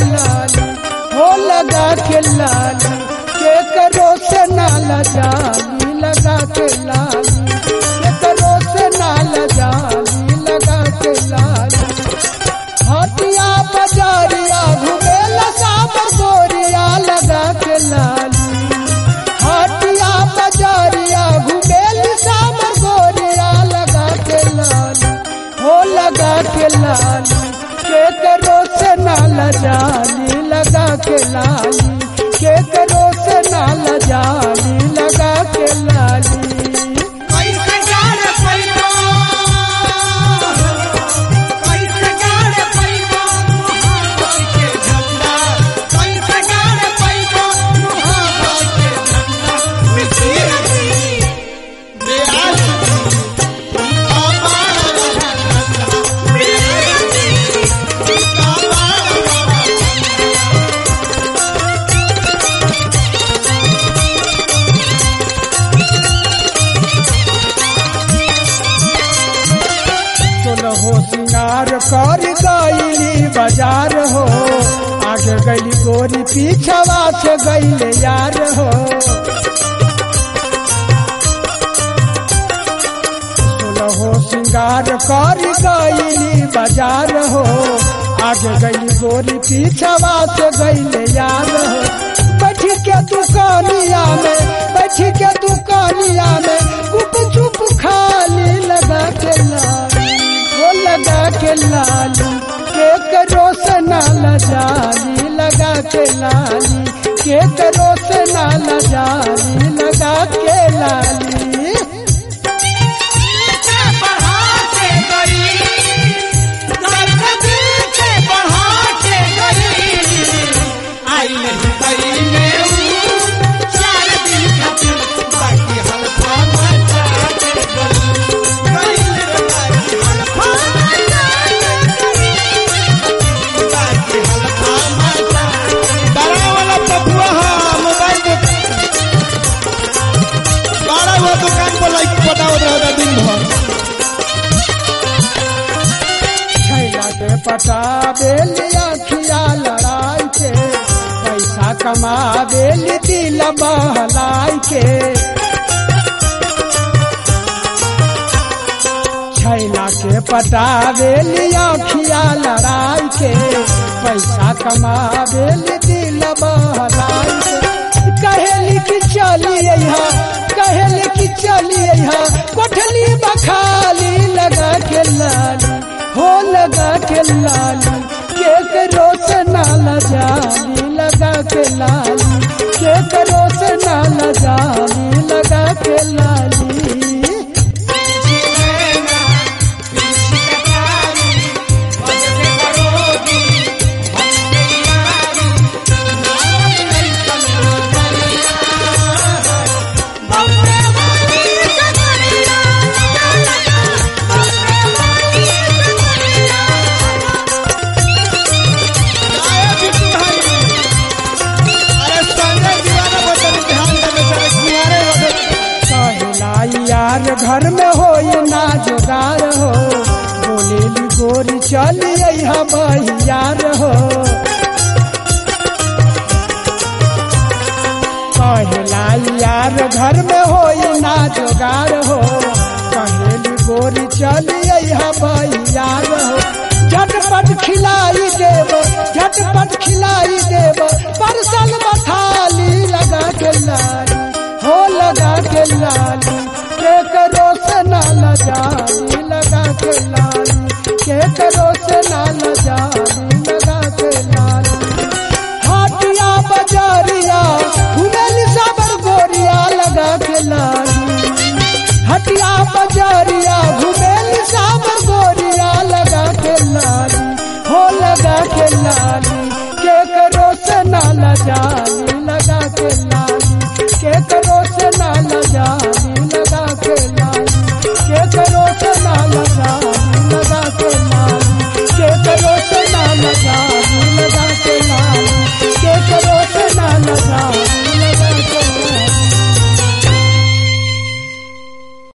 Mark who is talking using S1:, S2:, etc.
S1: लाली हो लगा के लाली के करो से नाला जाली लगा के लाली के करो से नाला जाली लगा के लाली हटिया बजारिया घुमेला साब गोरिया लगा के लाली हटिया बजारिया घुमेल साब गोरिया लगा के लाली हो लगा के लाली के करो से नाला जाली लगा के लाली के करो से नाला जाली लगा के लाली
S2: कैसे गाड़ पैबा कैसे गाड़ पैबा महाकाल के झंडा कैसे गाड़ पैबा महाकाल के झंडा मिट्टी हसी बेआस अपार झंडा बेआसी अपार
S1: हो सिंगार कर गईली बाजार हो आगे गईली गोरी पीछवा से गईले यार हो हो सिंगार कर गईली बाजार हो आगे गईली गोरी पीछवा से गईले यार हो बैठ के दुकानिया में बैठ के दुकानिया में गुप चुप खाली लगा के लाली वो लगा के लाली के करो से नाला जाली लगा के लाली के करो से नाला जाली लगा के लाली
S2: से बढ़ा के गई दर्द दिल से बढ़ा के गई आई नहीं गई में हूँ चार दिन खातिर बाकी हल्का मचा के गई गई रे बाकी हल्का मचा के गई बाकी हल्का मचा
S3: बड़ा वाला पपुआ हा मोबाइल पे बड़ा हुआ दुकान पर लाइक पटावत रहता दिन भर
S1: छैला के पटावे लिया खिया लड़ाई के पैसा कमावे ली दिल बहलाई के छैला के पटावे लिया खिया लड़ाई के पैसा कमावे ली दिल बहलाई के कहेली कि चली यहाँ कहेली कि चली यहाँ कोठली बखाली लगा के लाली हो लगा के लाली के करो से नाला जाली लगा के लाली के करो से नाला जाली लगा के लाली
S3: आए बिट्टू भाई अरे संजय दीवाना बचन ध्यान देने से कुंवारे रहे
S1: कहलाई यार घर में हो ना जोगार हो बोलेली गोरी चली यहाँ यार हो कहलाई यार घर में हो ना जोगार हो कहेली गोरी चली यहाँ यार हो झटपट खिलाई देव झटपट खिलाई देव परसल बथाली लगा के लाली हो लगा के लाली के करो से नाला जाली लगा के लाली के करो से नाला जाली लगा के लाली हाटिया बजारिया घुमेली साबर गोरिया लगा के लाली हटिया बजारिया घुमेली साबर गोरिया लगा के लाली हो लगा के लाली के करो से नाला जाली